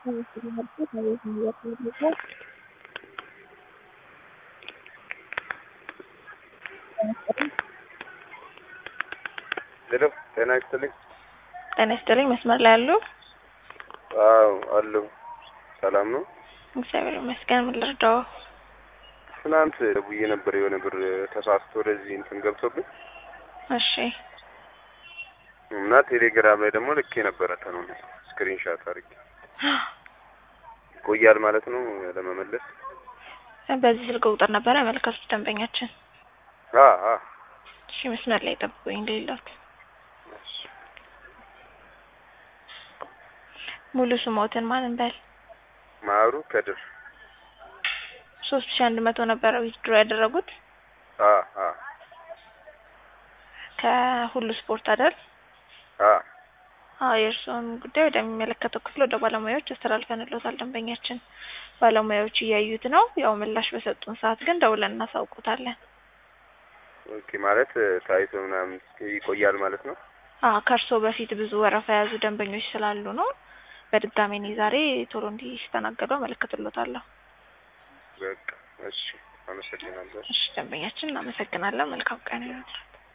ሄሎ ጤና ይስጥልኝ። ጤና ይስጥልኝ። መስመር ላይ አሉ? አዎ አለሁ። ሰላም ነው? እግዚአብሔር ይመስገን። ምን ልርዳው? ትናንት ደውዬ ነበር የሆነ ብር ተሳስቶ ወደዚህ እንትን ገብቶብኝ እሺ እና ቴሌግራም ላይ ደግሞ ልኬ ነበረ ተኑን ስክሪንሻት አድርጌ ይቆያል ማለት ነው ለመመለስ። በዚህ ስልክ ቁጥር ነበረ ያመለከቱት ደንበኛችን። አ አ እሺ መስመር ላይ ጠብቁኝ እንደሌላት ሙሉ ስሞትን ማን እንበል? ማሩ ከድር ሶስት ሺ አንድ መቶ ነበረ ዊዝድሮ ያደረጉት አ አ ከሁሉ ስፖርት አይደል? አ አዎ የእርስዎን ጉዳይ ወደሚመለከተው ክፍል ወደ ባለሙያዎች አስተላልፈንልዎታል። ደንበኛችን ባለሙያዎች እያዩት ነው። ያው ምላሽ በሰጡን ሰዓት ግን ደውለን እናሳውቁታለን። ኦኬ ማለት ታይቶ ምናምን ይቆያል ማለት ነው። አዎ ከእርስዎ በፊት ብዙ ወረፋ የያዙ ደንበኞች ስላሉ ነው። በድጋሚ እኔ ዛሬ ቶሎ እንዲስተናገዱ አመለክትልዎታለሁ። በቃ እሺ፣ አመሰግናለሁ። እሺ ደንበኛችን እናመሰግናለን። መልካም ቀን ይሁንልዎት።